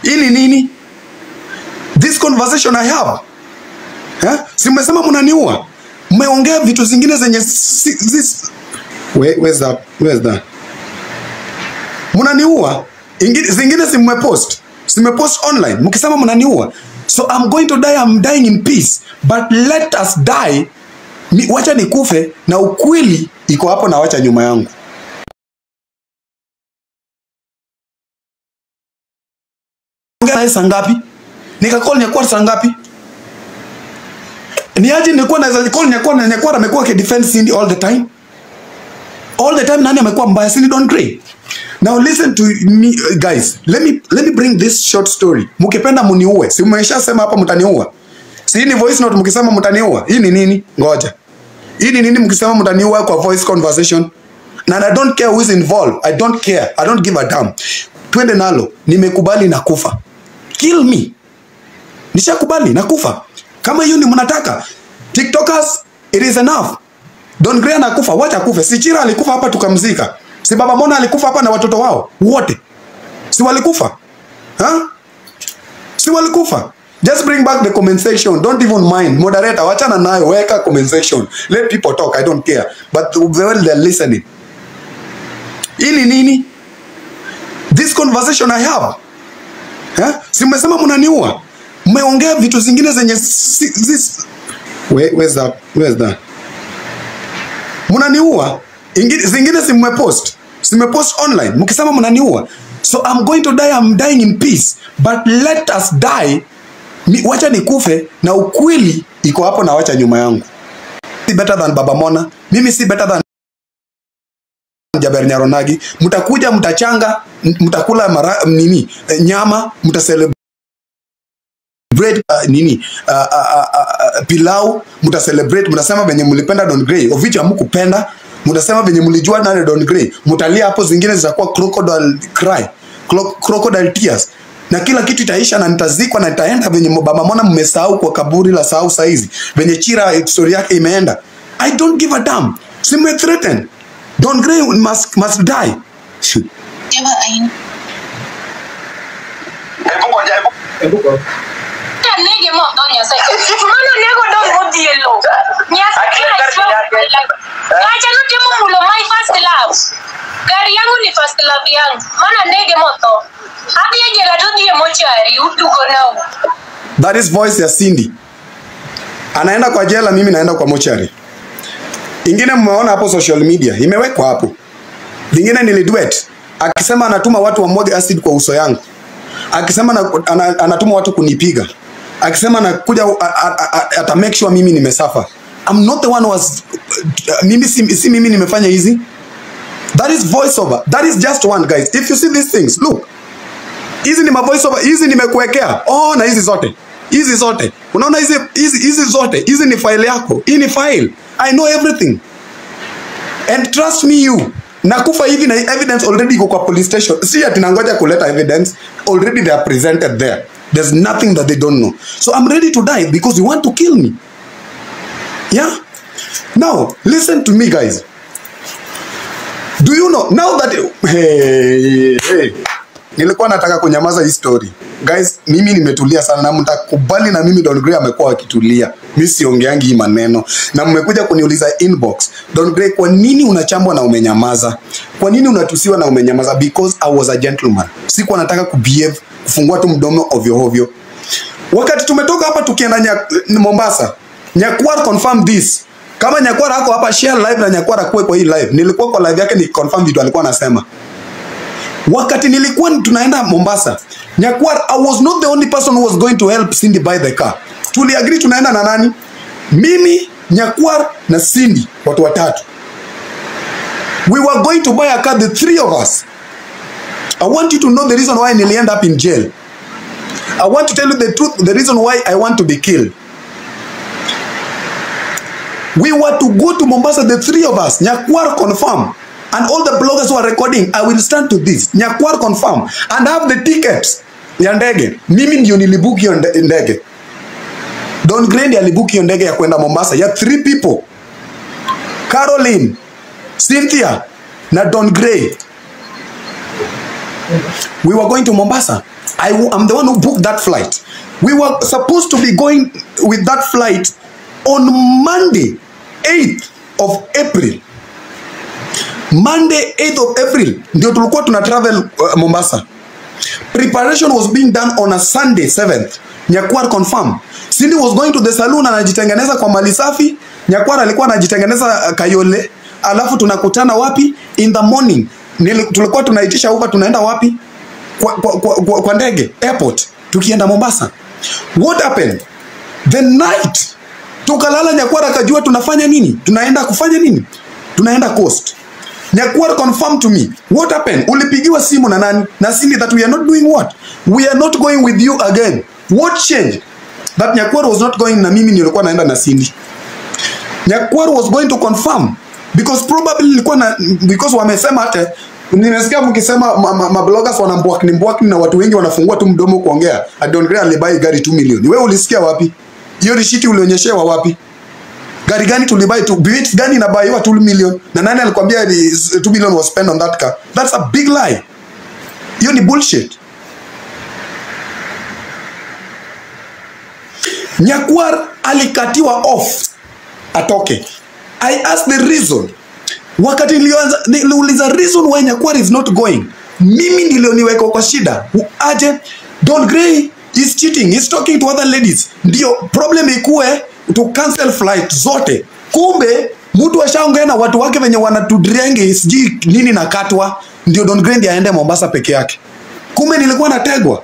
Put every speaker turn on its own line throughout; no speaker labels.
Hii ni nini? This conversation I have. Eh? Si mmesema mnaniua. Mmeongea vitu zingine zenye si, si, Where, where's that? Where's that? Mnaniua. Ingi- Zingine si mmepost. Si mmepost online mkisema mnaniua. So I'm going to die, I'm dying in peace. But let us die. Ni, wacha nikufe na ukweli iko hapo na wacha nyuma yangu. Ongea naye saa ngapi? Nikacall Nyakwar saa ngapi? Ni aje nilikuwa naweza call Nyakwar na Nyakwar amekuwa akidefend Cindy all the time? All the time nani amekuwa mbaya Cindy Don Gray? Now listen to me uh, guys. Let me let me bring this short story. Mkipenda muniue. Si mmeshasema hapa mtaniua. Si hii ni voice note mkisema mtaniua. Hii ni nini? Ngoja. Hii ni nini mkisema mtaniua kwa voice conversation? And I don't care who is involved. I don't care. I don't give a damn. Twende nalo. Nimekubali na kufa. Kill me. Nishakubali na kufa. Kama hiyo ni mnataka. TikTokers, it is enough. Don Gray anakufa, wacha kufe. Si Chira alikufa hapa tukamzika. Si Baba Mona alikufa hapa na watoto wao wote. Si walikufa? Ha? Si walikufa? Just bring back the comment section. Don't even mind. Moderator, wachana nayo, weka comment section. Let people talk. I don't care. But the way they're listening. Hii ni nini? This conversation I have. Eh? Si mmesema mnaniua. Mmeongea vitu zingine zenye si, si, Where, where's that? Where's that? Mnaniua. Ingi- Zingine si mmepost. Si mmepost online mkisema mnaniua. So I'm going to die, I'm dying in peace. But let us die. Ni, wacha nikufe na ukweli iko hapo na wacha nyuma yangu. Si better than Baba Mona. Mimi si better than Jaber Nyaronagi. Mtakuja mtachanga, m- mtakula mara, nini eh, nyama, mtaselebrate bread uh, nini uh, uh, uh, uh, pilau mtacelebrate mtasema venye mlipenda Don Gray of which hamkupenda mtasema venye mlijua nani Don Gray mtalia hapo zingine zitakuwa crocodile cry cro crocodile tears na kila kitu itaisha na nitazikwa na nitaenda venye baba mona mmesahau kwa kaburi la sahau saizi venye chira story yake imeenda I don't give a damn sime threaten Don Gray must, must die
Jema aina.
Hebu ngoja, hebu hebu ngoja.
Nige mo do nya sai. Mano nego do modielo. Nya
Akili gari yake.
Acha no temo mulo my first love. Gari yangu ni first love yangu. Mana nege mo to. Hadi ya jela to die mochari utugo nao.
that is voice ya Cindy anaenda kwa jela mimi naenda kwa mochari ingine mmeona hapo social media imewekwa hapo lingine niliduet akisema anatuma watu wamwage acid kwa uso yangu akisema na, ana, anatuma watu kunipiga akisema anakuja a- a- a- ata make sure mimi nimesafa I'm not the one who was mimi si, si mimi nimefanya hizi that is voice over that is just one guys if you see these things look hizi ni mavoice over hizi nimekuwekea oh na hizi zote hizi zote unaona hizi hizi hizi zote hizi ni file yako hii ni file i know everything and trust me you nakufa hivi na evidence already iko kwa police station si ati nangoja kuleta evidence already they are presented there there's nothing that they don't know so i'm ready to die because you want to kill me yeah now listen to me guys do you know now that hey, hey. nilikuwa nataka kunyamaza hii story guys mimi nimetulia sana na mtakubali na mimi Don Gray amekuwa akitulia mi siongeangi hii maneno na mmekuja kuniuliza inbox Don Gray kwa nini unachambwa na umenyamaza kwa nini unatusiwa na umenyamaza because I was a gentleman sikuwa nataka kubehave kufungua tu mdomo ovyo ovyo wakati tumetoka hapa tukienda nya, Mombasa Nyakwar confirm this kama Nyakwar ako hapa share live na Nyakwar akuwe kwa hii live nilikuwa kwa live yake ni confirm vitu alikuwa anasema wakati nilikuwa tunaenda Mombasa Nyakwar I was not the only person who was going to help Cindy buy the car tuliagree tunaenda na nani mimi Nyakwar na Cindy watu watatu we were going to buy a car the three of us I want you to know the reason why nili end up in jail I want to tell you the truth the reason why I want to be killed we were to go to Mombasa the three of us Nyakwar confirm and all the bloggers who are recording I will stand to this Nyakwar confirm and have the tickets ya ndege mimi ndio nilibook hiyo nde- ndege Don Gray ndiye alibook hiyo ndege ya kwenda Mombasa ya three people Caroline Cynthia na Don Gray we were going to Mombasa I, am the one who booked that flight. We were supposed to be going with that flight on Monday, 8th of April. Monday 8th of April ndio tulikuwa tuna travel uh, Mombasa. Preparation was being done on a Sunday 7th. Nyakwar confirm. Cindy was going to the saloon anajitengeneza kwa mali safi. Nyakwar alikuwa anajitengeneza uh, Kayole. Alafu tunakutana wapi? In the morning. Nili, tulikuwa tunaitisha Uber tunaenda wapi? Kwa, kwa, kwa, kwa, kwa ndege airport tukienda Mombasa. What happened? The night tukalala, Nyakwar akajua tunafanya nini, tunaenda kufanya nini, tunaenda coast. Nyakwar confirm to me what happened. Ulipigiwa simu na nani? Na Cindy that we are not doing what? We are not going with you again. What changed? That Nyakwar was not going na mimi nilikuwa naenda na Cindy. Nyakwar was going to confirm because probably ilikuwa na because wamesema hata nimesikia mkisema ma, ma, ma bloggers wanambwakni mbwakni na watu wengi wanafungua tu mdomo kuongea. Adon Gray alibai gari 2 milioni. Wewe ulisikia wapi? Hiyo rishiti ulionyeshewa wapi? Gari gani tulibai tu? Beat gani inabaiwa 2 million? Na nani alikwambia ni 2 million was spent on that car? That's a big lie. Hiyo ni bullshit. Nyakwar alikatiwa off atoke. I asked the reason. Wakati nilianza niliuliza reason why Nyakwar is not going. Mimi ndio niweka kwa shida. Aje Don Gray is cheating, he's talking to other ladies. Ndio problem ikue to cancel flight zote. Kumbe mtu ashaongea na watu wake venye wanatudrenge sijui nini nakatwa, ndio Don Gray ndiye aende Mombasa peke yake. Kumbe nilikuwa nategwa,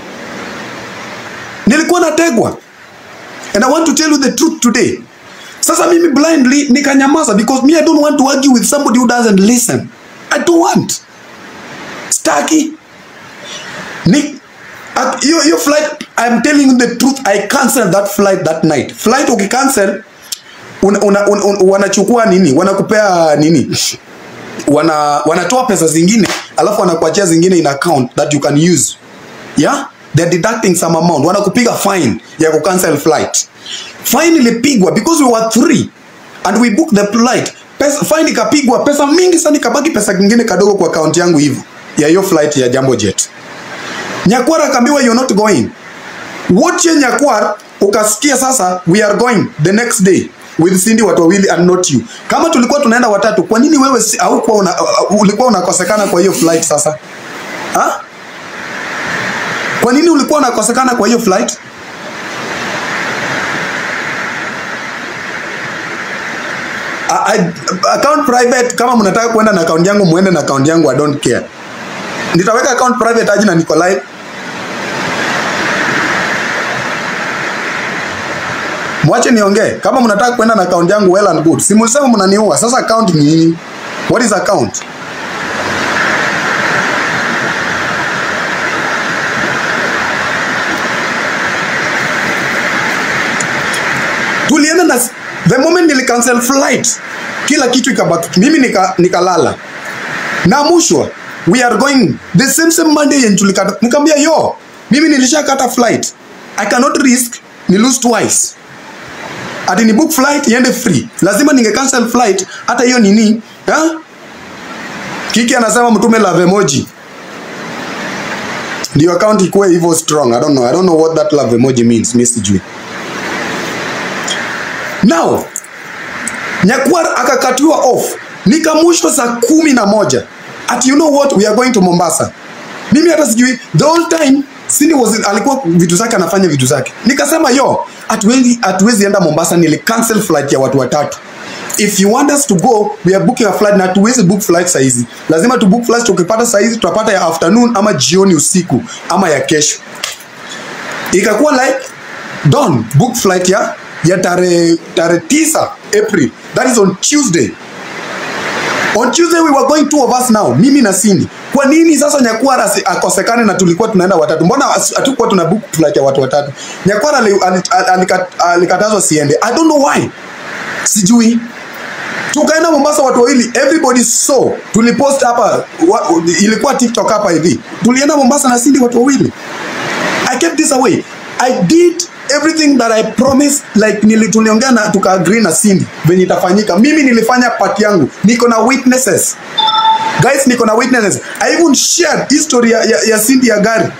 nilikuwa nategwa, and I want to tell you the truth today. Sasa mimi blindly nikanyamaza because me I don't want to argue with somebody who doesn't listen. I don't want. Staki. Ni at- hiyo hiyo flight I'm telling you the truth I canceled that flight that night. Flight ukicancel una, una, una, una, wanachukua nini? Wanakupea nini? Wana wanatoa pesa zingine alafu wanakuachia zingine in account that you can use. Yeah? They're deducting some amount. Wanakupiga fine ya kucancel flight. Fine ilipigwa because we were three and we booked the flight. Pesa, fine ikapigwa pesa mingi sana, ikabaki pesa kingine kadogo kwa account yangu hivyo ya hiyo flight ya Jambo Jet. Nyakwar akaambiwa you're not going. Wote Nyakwar ukasikia sasa we are going the next day with Cindy watu wawili and not you. Kama tulikuwa tunaenda watatu, kwa nini wewe si- haukuwa una, uh, ulikuwa unakosekana kwa hiyo flight sasa? Ha? Kwa nini ulikuwa unakosekana kwa hiyo flight? A- a- account private kama mnataka kuenda na account yangu muende na account yangu I don't care. Nitaweka account private aje na niko live. Mwache niongee. Kama mnataka kwenda na account yangu well and good. Si mlisema mnaniua. Sasa account ni nini? What is account? Tulienda na the moment nili cancel flight, kila kitu ikabaki. Mimi nika nikalala. Naamushwa we are going the same same Monday yenye tulikata. Nikamwambia yo, mimi nilishakata flight. I cannot risk ni lose twice. Ati ni book flight iende free. Lazima ninge cancel flight hata hiyo nini? Ha? Kiki anasema mtume love emoji. Ndio account ikuwe hivyo strong. I don't know. I don't know what that love emoji means. Mimi sijui. Now, Nyakwar akakatiwa off. Nikamushwa saa kumi na moja. Ati you know what? We are going to Mombasa. Mimi hata sijui the whole time Cindy was alikuwa vitu zake anafanya vitu zake. Nikasema yo, hatuwezi hatuwezi enda Mombasa, nili cancel flight ya watu watatu. If you want us to go, we are booking a flight na hatuwezi book flight saa hizi. Lazima tu book flight tukipata saa hizi tutapata ya afternoon ama jioni usiku ama ya kesho. Ikakuwa like Don book flight ya ya tarehe tarehe tisa April. That is on Tuesday. On Tuesday we were going two of us now, mimi na Cindy. Kwa nini sasa Nyakwara asi- akosekane na tulikuwa tunaenda watatu? Mbona as- hatukuwa tuna book flight ya watu watatu? Nyakwara ali- ali- alika- alikatazwa siende. I don't know why. Sijui. Tukaenda Mombasa watu wawili, everybody saw. Tulipost hapa wa, ilikuwa TikTok hapa hivi. Tulienda Mombasa na Cindy watu wawili. I kept this away. I did everything that I promised like nili tuliongea na tuka agree na Cindy venye itafanyika. Mimi nilifanya part yangu. Niko na witnesses. Guys, niko na witnesses. I even shared history ya, ya, ya Cindy ya gari.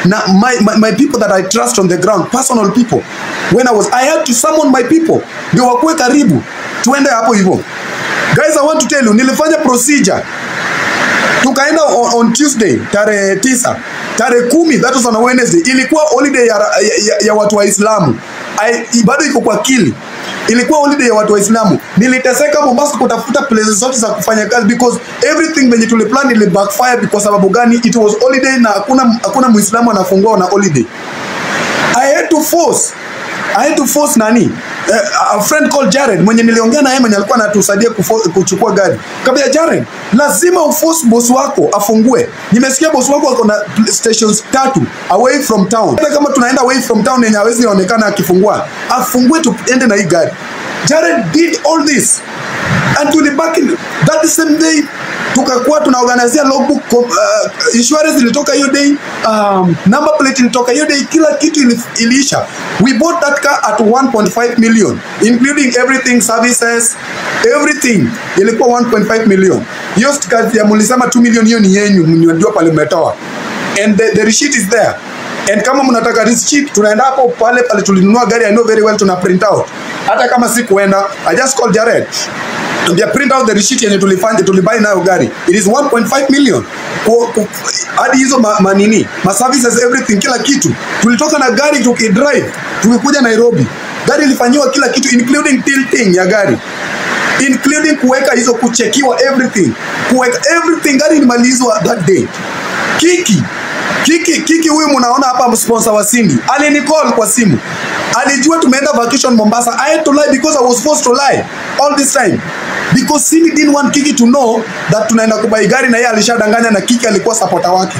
na my, my, my people that I trust on the ground personal people when I was I had to summon my people ndio wakuwe karibu tuende hapo hivyo guys I want to tell you nilifanya procedure tukaenda on, on Tuesday tarehe tisa tarehe kumi that was on a Wednesday ilikuwa holiday ya, ya, ya, ya watu Waislamu I- bado iko kwa kili ilikuwa holiday ya watu Waislamu. Niliteseka Mombasa kutafuta places zote za kufanya kazi because everything venye tuliplan ili backfire. Kwa sababu gani? It was holiday na hakuna hakuna Muislamu anafungua na holiday. I had to force I had to force nani uh, a friend called Jared mwenye niliongea na yeye mwenye alikuwa anatusaidia kufo- kuchukua gari. Kabla Jared, lazima uforce boss wako afungue. Nimesikia boss wako ako na pl- stations tatu away from town. Hata kama tunaenda away from town yenye hawezi onekana akifungua, afungue tuende na hii gari. Jared did all this and tulibaki that same day tukakuwa tunaorganizia logbook com- uh, insurance ilitoka hiyo day um, number plate ilitoka hiyo day kila kitu ili, iliisha we bought that car at 1.5 million including everything services everything ilikuwa 1.5 million hiyo kazi ya mulisema 2 million hiyo ni yenyu mnajua pale mmetoa and the, the receipt is there and kama mnataka receipt tunaenda hapo pale pale tulinunua gari I know very well tuna print out hata kama si kuenda I just call Jared Ambia print out the receipt yenye tulifanya tulibai nayo gari it is 1.5 million Ku- ku- hadi hizo ma, manini ma services everything kila kitu tulitoka na gari tukidrive tukikuja Nairobi gari ilifanyiwa kila kitu including tilting ya gari including kuweka hizo kuchekiwa everything kuweka everything gari ilimalizwa that day kiki kiki kiki huyu mnaona hapa sponsor wa Cindy alinicall kwa simu alijua tumeenda vacation Mombasa I had to lie because I was forced to lie all this time because Cindy didn't want Kiki to know that tunaenda kubai gari na yeye alishadanganya na Kiki alikuwa supporter wake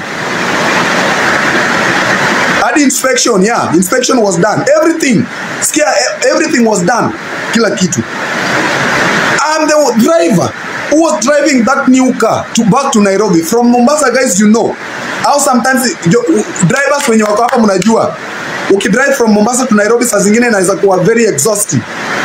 hadi inspection yeah inspection was done everything skia everything was done kila kitu I'm the driver who was driving that new car to back to Nairobi from Mombasa guys you know au sometimes jo- drivers wenye wako hapa mnajua ukidrive from Mombasa to Nairobi saa zingine inaweza kuwa very exhausting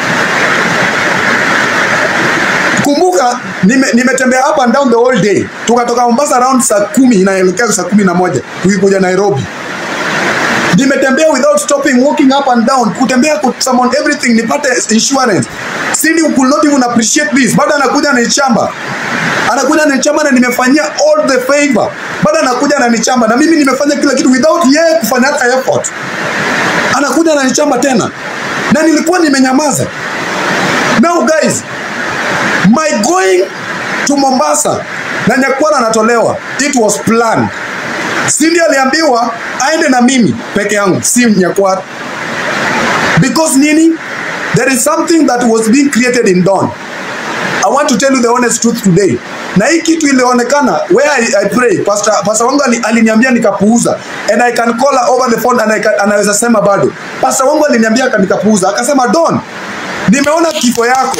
kumbuka nime- nimetembea up and down the whole day tukatoka Mombasa around saa kumi inaelekea saa kumi na moja tukikuja Nairobi nimetembea without stopping walking up and down kutembea kusummon everything nipate insurance Cindy could not even appreciate this bado anakuja ananichamba anakuja ananichamba na nimefanyia all the favor bado anakuja ananichamba na mimi nimefanya kila kitu without yeye kufanya hata effort anakuja ananichamba tena na nilikuwa nimenyamaza now guys my going to Mombasa na Nyakwara anatolewa it was planned Cindy aliambiwa aende na mimi peke yangu, si Nyakwara. Because nini? There is something that was being created in Dawn. I want to tell you the honest truth today. Na hii kitu ilionekana where I, I pray pastor, pastor wangu ali- aliniambia nikapuuza and I can call her over the phone and I can, anaweza sema bado. Pastor wangu aliniambia aka- nikapuuza akasema Don, nimeona kifo yako.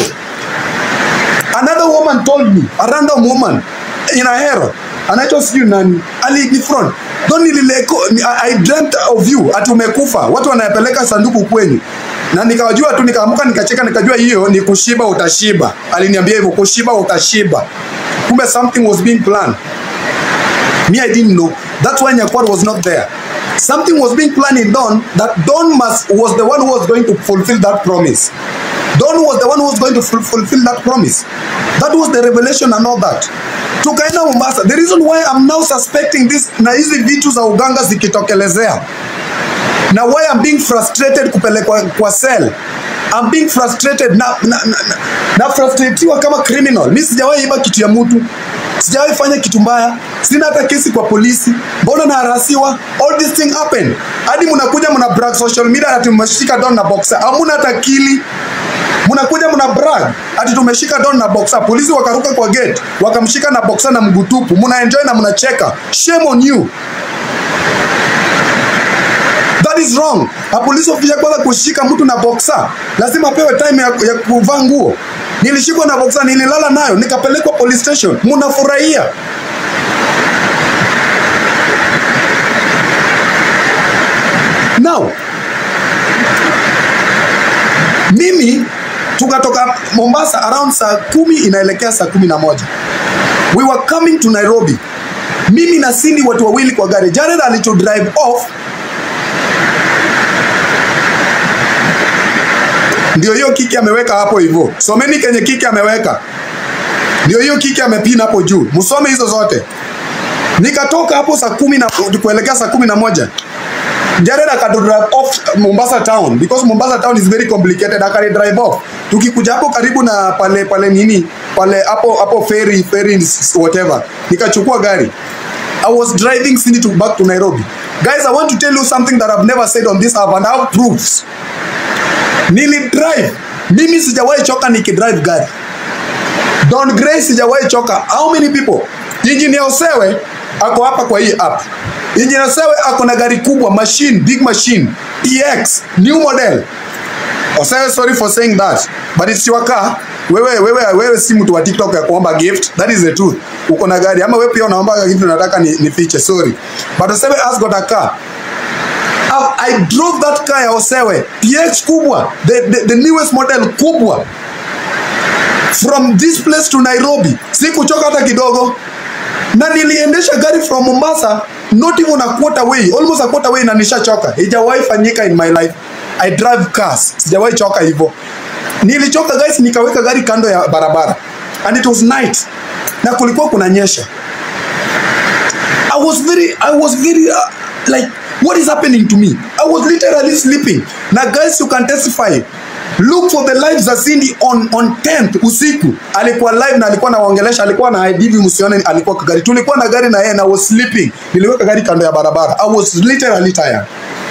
Another woman told me, a random woman in a hero anaitwa sijui nani alinifront don nilileko ni- I, I dreamt of you ati umekufa watu wanayapeleka sanduku kwenyu na nikajua tu nikaamuka nikacheka nikajua hiyo ni kushiba utashiba aliniambia hivyo kushiba utashiba kumbe something was being planned me i didn't know that's why nyakwar was not there something was being planned in don that don must was the one who was going to fulfill that promise don was the one who was going to ful- fulfill that promise that was the revelation and all that tukaenda mombasa the reason why i'm now suspecting this na hizi vitu za uganga zikitokelezea na why I'm being frustrated kupelekwa kwa cell I'm being frustrated na, na, na, na, na frustratiwa kama criminal. Mi sijawahi iba kitu ya mtu, sijawahi fanya kitu mbaya, sina hata kesi kwa polisi. Mbona naharasiwa? All this thing happen. Hadi mnakuja mna brag social media ati mmeshika don na boxer, hamuna hata kili mnakuja mna brag ati tumeshika don na boxer. Polisi wakaruka kwa gate wakamshika na boxer na mguu tupu, mna enjoy na mnacheka. Shame on you. That is wrong. A police officer kwanza kushika mtu na boxer, lazima apewe time ya, ya kuvaa nguo. Nilishikwa na boxer, nililala nayo, nikapelekwa police station. Mnafurahia. Now, mimi tukatoka Mombasa around saa kumi inaelekea saa kumi na moja. We were coming to Nairobi mimi na Cindy watu wawili kwa gari. Jared alicho drive off ndio hiyo kiki ameweka hapo hivyo. Someni kenye kiki ameweka, ndio hiyo kiki amepina hapo juu, msome hizo zote. Nikatoka hapo saa kumi na kuelekea saa kumi na moja Jared akadu drive off Mombasa town because Mombasa town is very complicated. Akali drive off, tukikuja hapo karibu na pale pale nini pale hapo hapo ferry ferry whatever, nikachukua gari. I was driving Cindy to back to Nairobi. Guys, I want to tell you something that I've never said on this app and I have proofs. Nili drive mimi, sijawahi choka nikidrive gari. Don Gray sijawahi choka. How many people? Engineer Osewe ako hapa kwa hii app. Engineer Osewe ako na gari kubwa, machine, big machine, EX, new model. Osewe, sorry for saying that, but it's your car. Wewe wewe wewe si mtu wa TikTok ya kuomba gift. That is the truth. Uko na gari ama wewe pia unaomba gift unataka ni, ni fiche. Sorry. But Osewe has got a car. I, I drove that car ya Osewe PX kubwa the, the, the newest model kubwa from this place to Nairobi. Sikuchoka hata kidogo, na niliendesha gari from Mombasa not even a quarter way, almost a quarter way, na nishachoka. Haijawahi fanyika in my life. I drive cars, sijawahi choka hivyo. Nilichoka guys, nikaweka gari kando ya barabara and it was night na kulikuwa kunanyesha. I was very, I was very uh, like what is happening to me? I was literally sleeping. Na guys, you can testify. Look for the live za Cindy on on 10th usiku. Alikuwa live na alikuwa anaongelesha, alikuwa na hivi msione alikuwa kwa gari. Tulikuwa na gari na yeye na I was sleeping. Niliweka gari kando ya barabara. I was literally tired.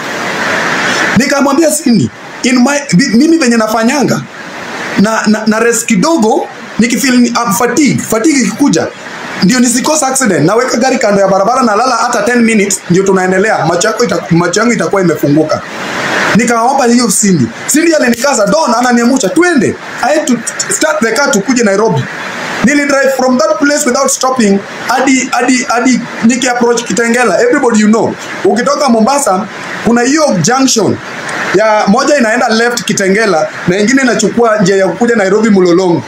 Nikamwambia Cindy, in my bi- mimi venye nafanyanga na, na, na rest kidogo nikifeel ni- I'm fatigue, fatigue ikikuja ndio nisikosa accident, naweka gari kando ya barabara na lala hata 10 minutes, ndio tunaendelea. Macho yako ita, macho yangu itakuwa imefunguka. Nikaomba hiyo Cindy. Cindy alinikaza Don, ananiamusha twende. I had to start the car tukuje Nairobi. Nili drive from that place without stopping hadi hadi hadi niki approach Kitengela. Everybody you know. Ukitoka Mombasa kuna hiyo junction ya moja inaenda left Kitengela na ingine inachukua njia ya kuja Nairobi Mulolongo.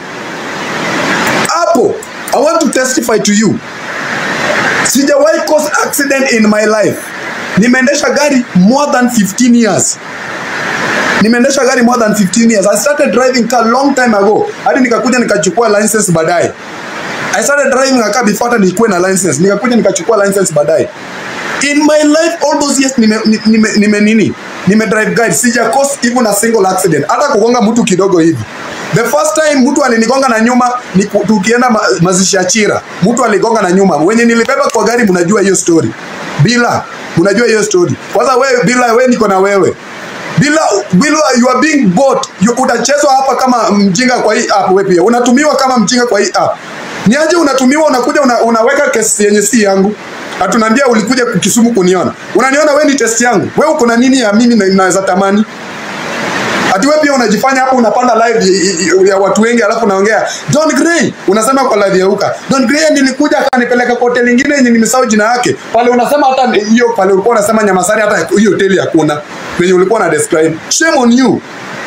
Hapo I want to testify to you. Sijawahi cause accident in my life. Nimeendesha gari more than 15 years. Nimeendesha gari more than 15 years. I started driving car long time ago. Hadi nikakuja nikachukua license baadaye. I started driving a car before hata nikuwe na license. Nikakuja nikachukua license baadaye. In my life all those years nime, nime, nime nini? Nime drive gari. Sija cause even a single accident. Hata kugonga mtu kidogo hivi. The first time mtu alinigonga na nyuma ni ku- tukienda ma, mazishi ya Chira. Mtu aligonga na nyuma. Wenye nilibeba kwa gari mnajua hiyo story. Bila mnajua hiyo story. Kwanza wewe bila wewe niko na wewe. Bila bila you are being bought. You, utachezwa hapa kama mjinga kwa hii app wewe pia. Unatumiwa kama mjinga kwa hii app. Ni aje unatumiwa unakuja una, unaweka kesi yenye si yangu. Atunaambia ulikuja Kisumu kuniona. Unaniona wewe ni test yangu. Wewe uko na nini ya mimi na- naweza tamani? Ati wewe pia unajifanya hapo unapanda live y- y- ya watu wengi alafu unaongea Don Gray unasema kwa live ya Uka. Don Gray nilikuja akanipeleka kwa hoteli nyingine yenye nimesahau jina yake. Pale unasema hata ni- hiyo pale ulikuwa unasema Nyamasari hata hiyo hoteli hakuna. Wenye ulikuwa na describe. Shame on you.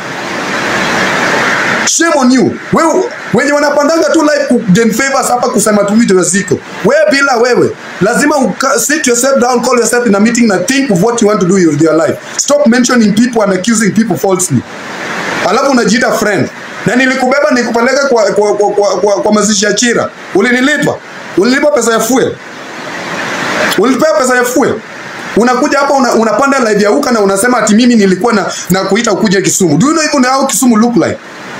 Shame on you. Wewe wenye wanapandanga tu live ku gain favors hapa kusema tu vitu ziko. Wewe bila wewe lazima uka, sit yourself down, call yourself in a meeting na think of what you want to do with your life. Stop mentioning people and accusing people falsely. Alafu unajiita friend. Na nilikubeba nikupeleka kwa kwa, kwa, kwa, kwa, kwa mazishi ya Chira. Ulinilipa? Ulilipa pesa ya fuel? Ulipewa pesa ya fuel? Unakuja hapa una, unapanda live ya Uka na unasema ati mimi nilikuwa na, na kuita ukuje Kisumu. Do you know even how Kisumu look like?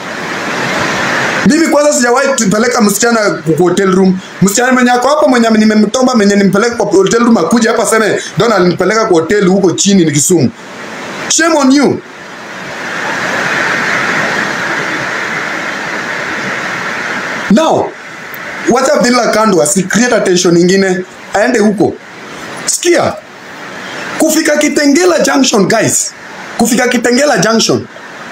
Mimi kwanza sijawahi kupeleka msichana kwa hotel room. Msichana mwenye ako hapa mwenye nimemtomba mwenye nimpeleka kwa hotel room akuje hapa seme Donald alinipeleka kwa hotel huko chini ni Kisumu. Shame on you. Now, wacha bila kando asi create attention nyingine aende huko. Sikia. Kufika Kitengela Junction guys. Kufika Kitengela Junction.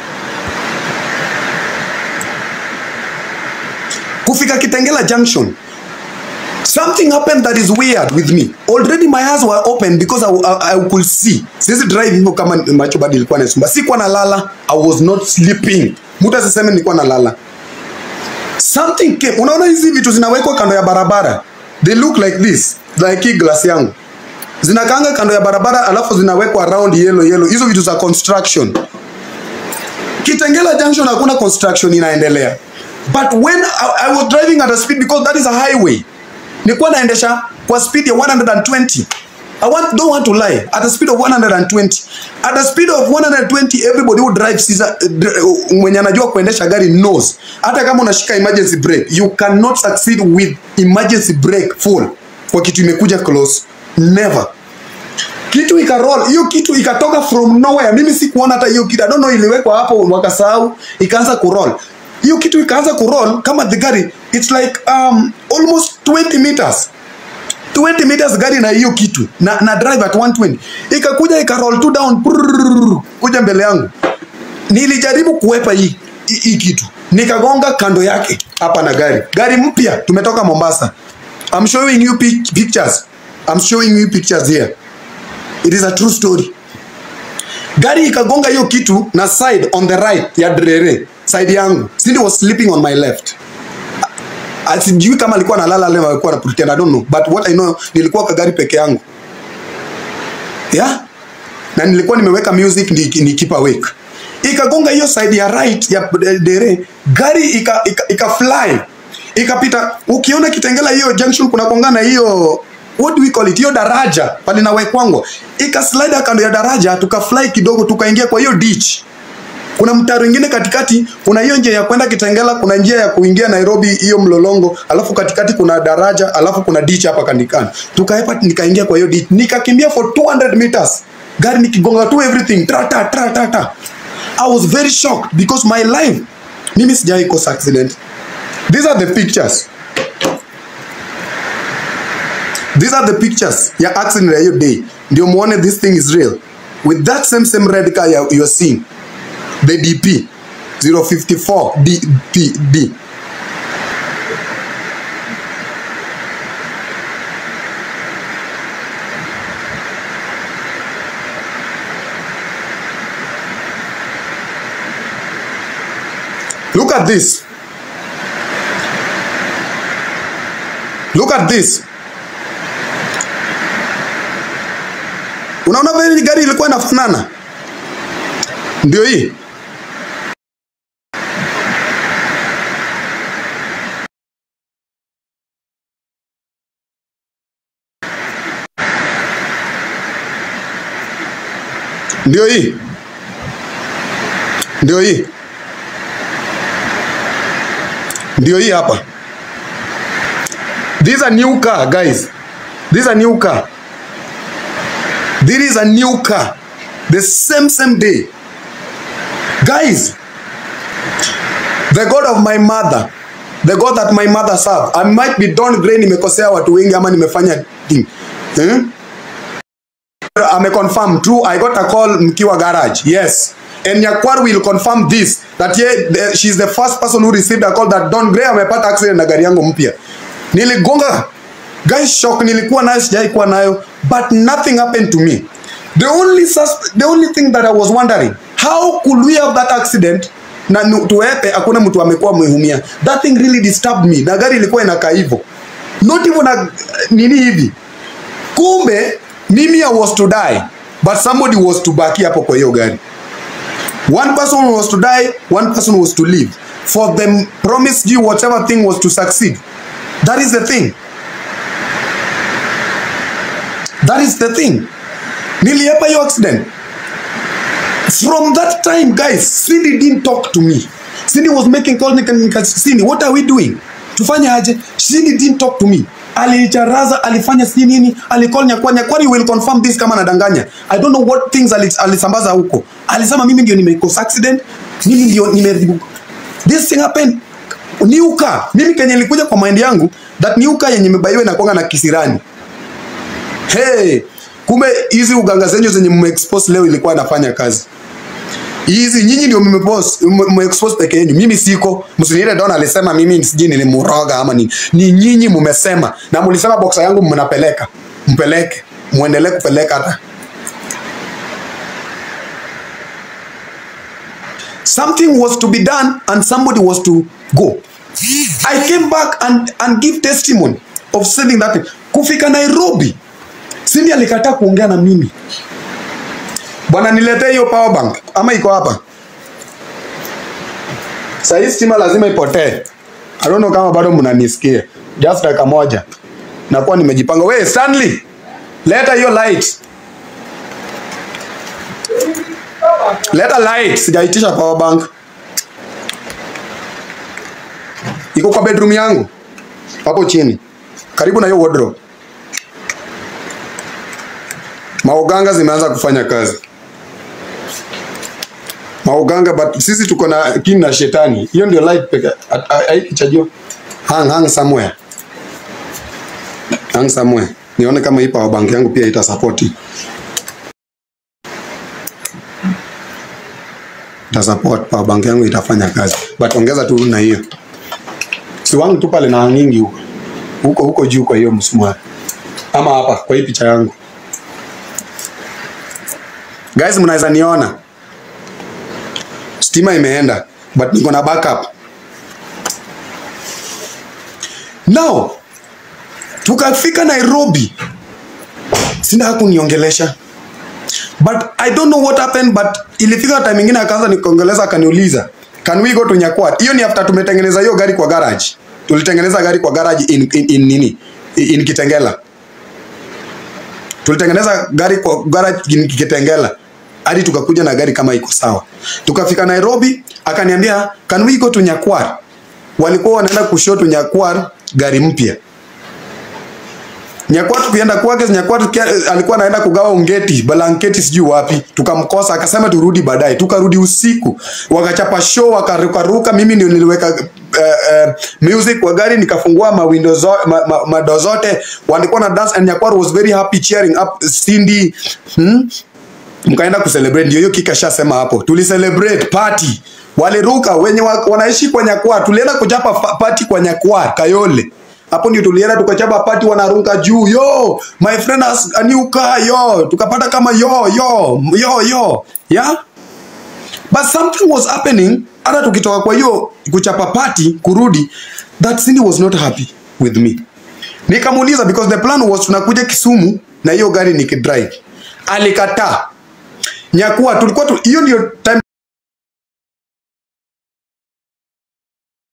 Kufika Kitengela Junction. Something happened that is weird with me. Already my eyes were open because I, I, I could see. Siwezi drive hivyo kama macho bado ilikuwa nasumba. Sikuwa nalala. I was not sleeping. Mtu asiseme nilikuwa nalala. Something came. Unaona hizi vitu zinawekwa kando ya barabara. they look like this like hii glass yangu zinakaanga kando ya barabara alafu zinawekwa round yellow yellow hizo vitu za construction kitengela junction hakuna construction inaendelea but when I, I was driving at a speed because that is a highway nilikuwa naendesha kwa speed ya 120 I want, don't want to lie at a speed of 120 at a speed of 120 everybody who drives is a, uh, mwenye anajua kuendesha gari knows hata kama unashika emergency brake you cannot succeed with emergency brake full kwa kitu imekuja close never kitu ikaroll hiyo kitu ikatoka from nowhere mimi sikuona hata hiyo kitu I don't know iliwekwa hapo wakasahau ikaanza kuroll hiyo kitu ikaanza kuroll kama the gari it's like um, almost 20 meters 20 meters gari na hiyo kitu na, na drive at 120 ikakuja ikaroll tu down prrrr, kuja mbele yangu nilijaribu kuwepa hii hii- hii kitu nikagonga kando yake hapa na gari gari mpya tumetoka Mombasa I'm showing you pic pictures I'm showing you pictures here it is a true story gari ikagonga hiyo kitu na side on the right ya drere side yangu Cindy was sleeping on my left Ah, sijui kama alikuwa analala leo alikuwa na pretend I don't know but what I know nilikuwa kwa gari peke yangu yeah na nilikuwa nimeweka music ni, ni keep awake ikagonga hiyo side ya right ya dere gari ika, ika, ika fly ikapita ukiona kitengela hiyo junction kuna kongana hiyo what do we call it hiyo daraja pale nawekwango ikaslide kando ya daraja tukafly kidogo tukaingia kwa hiyo ditch kuna mtaro ingine katikati kuna hiyo njia ya kwenda kitengela kuna njia ya kuingia nairobi hiyo mlolongo alafu katikati kuna daraja alafu kuna ditch hapa kanikani tukaepa nikaingia kwa hiyo ditch nikakimbia for 200 meters gari nikigonga tu everything tra ta tra ta ta i was very shocked because my life mimi sijai kosa accident these are the pictures these are the pictures ya accident ya hiyo day ndio muone this thing is real with that same same red car you you are seeing the DP 054 DPD. Look at this. Look at this. Unaona vile gari ilikuwa inafanana? Ndio hii. Ndio hii. Ndio hii. Ndio hii hapa. This is a new car, guys. This is a new car. This is a new car. The same same day. Guys, the God of my mother, the God that my mother served, I might be Don Gray nimekosea watu wengi ama nimefanya thing. Eh? ameconfirm true i got a call mkiwa garage yes and nyakwar will confirm this that ye, the, she's the first person who received a call that don gray amepata accident na gari yangu mpya niligonga guys shock nilikuwa nayo sijai kuwa nayo but nothing happened to me the only sus the only thing that i was wondering how could we have that accident na nu- tuepe hakuna mtu amekuwa mweumia that thing really disturbed me na gari ilikuwa inakaa hivyo not even na nini hivi kumbe mimi I was to die but somebody was to baki hapo kwa hiyo gari one person was to die one person was to live for them promised you whatever thing was to succeed that is the thing that is the thing niliepa hiyo accident from that time guys Cindy didn't talk to me Cindy was making calls nika, nika, Cindy what are we doing tufanye aje Cindy didn't talk to me alicharaza alifanya si nini alicall nyakwa nyakwani will confirm this kama nadanganya i don't know what things alis- alisambaza huko alisema mimi ndio nimekosa accident mimi ndio nimeharibu this thing happened new car mimi kenye ilikuja kwa mind yangu that new car yenye imebaiwa inakuanga na kisirani hey kumbe hizi uganga zenyu zenye mmeexpose leo ilikuwa inafanya kazi hizi nyinyi ndio mmepose mmeexpose peke yenu mimi siko msiniite don alisema mimi sijui nilimuroga ama nini ni nyinyi mmesema na mlisema boxa yangu mnapeleka mpeleke muendelee kupeleka hata something was to be done and somebody was to go i came back and, and give testimony of sending that thing. Kufika Nairobi, Cindy alikataa kuongea na mimi. Bwana, niletee hiyo power bank ama iko hapa? Saa hii stima lazima ipotee. I don't know kama bado mnanisikia. Just dakika moja. Nakuwa nimejipanga. We Stanley, leta hiyo light. Leta light, sijaitisha power bank. Iko kwa bedroom yangu. Hapo chini. Karibu na hiyo wardrobe. Mauganga zimeanza kufanya kazi. Mauganga but sisi tuko na kini na shetani. Hiyo ndio light peke. Haikichajio. Hang hang somewhere. Hang somewhere. Nione kama hii power bank yangu pia ita support. Ita support power bank yangu itafanya kazi. But ongeza tu na hiyo. Si wangu tu pale na hangingi huko. Huko huko juu kwa hiyo msumari. Ama hapa kwa hii picha yangu. Guys, mnaweza niona stima imeenda but niko na backup. Now tukafika Nairobi, sina hakuniongelesha but I don't know what happened, but ilifika time ingine akaanza nikuongeleza, akaniuliza can we go to Nyakwat. Hiyo ni after tumetengeneza hiyo gari kwa garage, tulitengeneza gari kwa garage in, in, in nini in Kitengela tulitengeneza gari kwa garage in Kitengela hadi tukakuja na gari kama iko sawa. Tukafika Nairobi, akaniambia can we go to Nyakwar. Walikuwa wanaenda kushoto Nyakwar gari mpya. Nyakwar tukienda kwake Nyakwar tukia- alikuwa anaenda kugawa ungeti, blanketi sijui wapi. Tukamkosa akasema turudi baadaye. Tukarudi usiku. Wakachapa show wakaruka ruka, mimi ndio niliweka uh, uh, music kwa gari nikafungua ma windows zo, ma, ma, mado zote walikuwa na dance and Nyakwar was very happy cheering up Cindy hmm? mkaenda kucelebrate, ndio hiyo kika shasema hapo, tulicelebrate party, waliruka wenye wa, wanaishi kwa Nyakwar, tulienda kuchapa fa- party kwa Nyakwar Kayole. Hapo ndio tulienda tukachapa party, wanaruka juu, yo my friend has a new car, yo tukapata kama yo yo yo yo yeah but something was happening. Hata tukitoka kwa hiyo kuchapa party kurudi, that Cindy was not happy with me. Nikamuuliza because the plan was tunakuja Kisumu na hiyo gari nikidrive, alikataa. Nyakuwa tulikuwa tu, hiyo ndio time